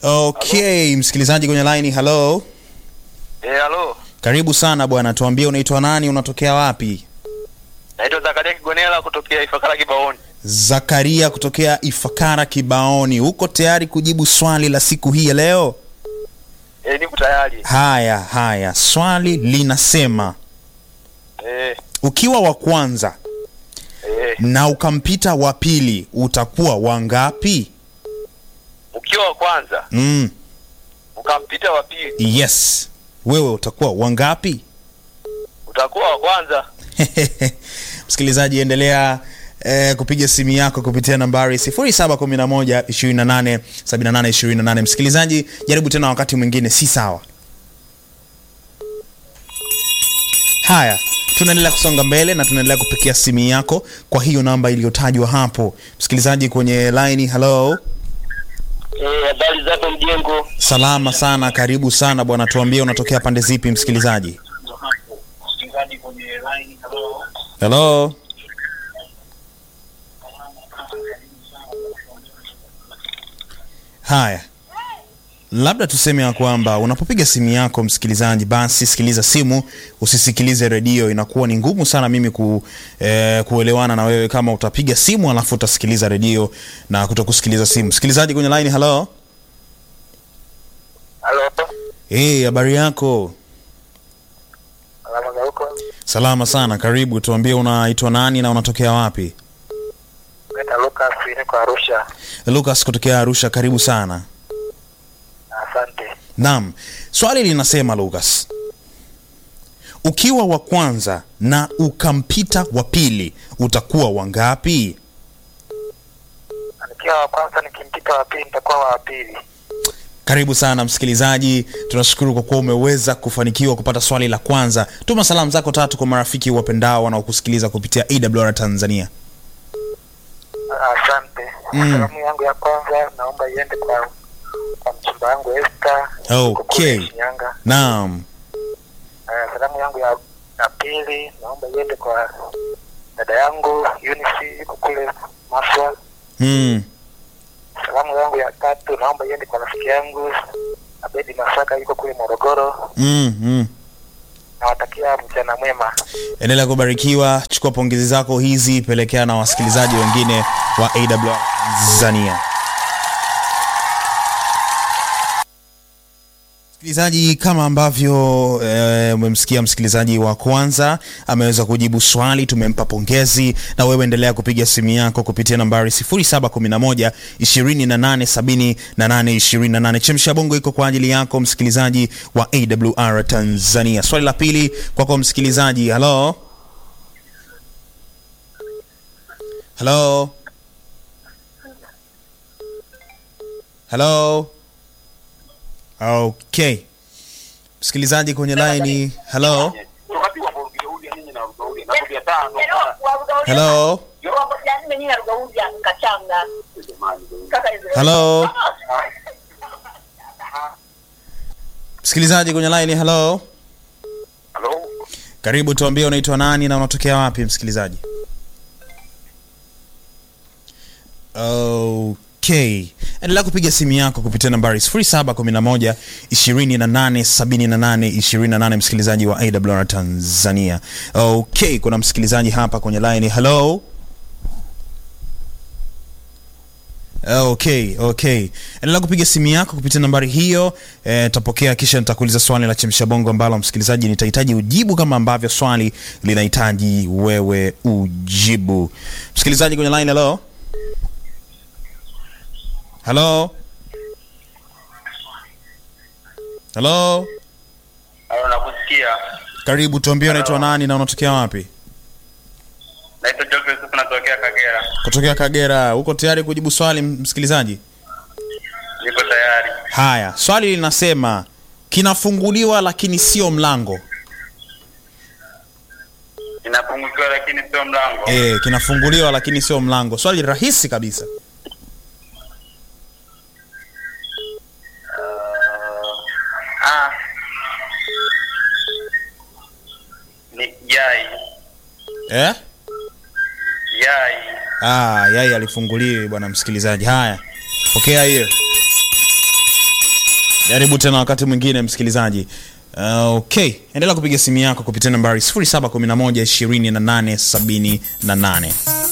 Okay, msikilizaji kwenye line, hello. Eh, halo. Karibu sana bwana, tuambie unaitwa nani, unatokea wapi? Naitwa Zakaria Kigonela kutokea Ifakara Kibaoni. Zakaria kutokea Ifakara Kibaoni. Uko tayari kujibu swali la siku hii ya leo? Eh, niko tayari. Haya haya, swali linasema Eh, ukiwa wa kwanza eh. na ukampita wa pili utakuwa wangapi? Ukiwa wa kwanza Mm, ukampita wa pili, yes, wewe utakuwa wangapi? utakuwa wa kwanza. Msikilizaji, endelea eh, kupiga simu yako kupitia nambari 0711 28 78 28. Msikilizaji, jaribu tena wakati mwingine, si sawa. Haya, tunaendelea kusonga mbele na tunaendelea kupikia simu yako kwa hiyo namba iliyotajwa hapo. Msikilizaji kwenye line, hello. Eh, habari zako mjengo? Salama sana, karibu sana bwana, tuambie unatokea pande zipi msikilizaji? Hello. Haya, labda tuseme ya kwamba unapopiga simu yako msikilizaji, basi sikiliza simu, usisikilize redio. Inakuwa ni ngumu sana mimi ku, eh, kuelewana na wewe kama utapiga simu alafu utasikiliza redio na kutokusikiliza simu. Msikilizaji kwenye line, hello. Halo. Hey, habari yako? Alama za huko. Salama sana, karibu. Tuambie unaitwa nani na unatokea wapi? Naitwa Lucas, niko Arusha. Lucas kutokea Arusha, karibu sana. Asante. Naam, swali linasema Lucas, ukiwa wa kwanza na ukampita wa pili utakuwa wangapi? Nikiwa wa kwanza nikimpita wa pili nitakuwa wa pili. Karibu sana msikilizaji, tunashukuru kwa kuwa umeweza kufanikiwa kupata swali la kwanza. Tuma salamu zako tatu kwa marafiki wapendao wanaokusikiliza kupitia AWR Tanzania. Asante. Mm. Salamu yangu ya kwanza naomba iende kwa kwa mchumba wangu Esther. yuko kule Okay. Shinyanga. Naam. Uh, salamu yangu ya, ya pili naomba iende kwa dada yangu Eunice yuko kule Maswa. Mm. Salamu yangu ya tatu naomba iende kwa rafiki yangu Abedi Masaka yuko kule Morogoro. Mm. Mm. Nawatakia mchana mwema. endelea kubarikiwa chukua pongezi zako hizi pelekea na wasikilizaji wengine wa AWR Tanzania msikilizaji kama ambavyo eh, umemsikia msikilizaji wa kwanza ameweza kujibu swali tumempa pongezi na wewe endelea kupiga simu yako kupitia nambari 0711 2878 28 chemsha bongo iko kwa ajili yako msikilizaji wa awr tanzania swali la pili kwako msikilizaji halo halo halo okay msikilizaji kwenye laini halo halo halo msikilizaji kwenye laini halo Halo. karibu tuambie unaitwa nani na unatokea wapi msikilizaji okay endelea kupiga simu yako kupitia nambari 0711 2878 28 msikilizaji wa awr tanzania okay kuna msikilizaji hapa kwenye line hello okay okay endelea kupiga simu yako kupitia nambari hiyo eh, tapokea kisha nitakuuliza swali la chemsha bongo ambalo msikilizaji nitahitaji ujibu kama ambavyo swali linahitaji wewe ujibu msikilizaji kwenye line hello hello hello Halo, nakusikia. karibu tuambie unaitwa nani na unatokea wapi Naitwa Geoffrey Yusuf natokea Kagera. kutokea kagera uko tayari kujibu swali msikilizaji Niko tayari. haya swali linasema kinafunguliwa lakini sio mlango Inapungukiwa lakini sio mlango. e, kinafunguliwa lakini sio mlango swali rahisi kabisa Ah. Ni yai. eh? Yai. ah, yai alifunguliwi bwana msikilizaji haya pokea hiyo Jaribu tena wakati mwingine msikilizaji. Uh, okay, endelea kupiga simu yako kupitia nambari 0711 28 78.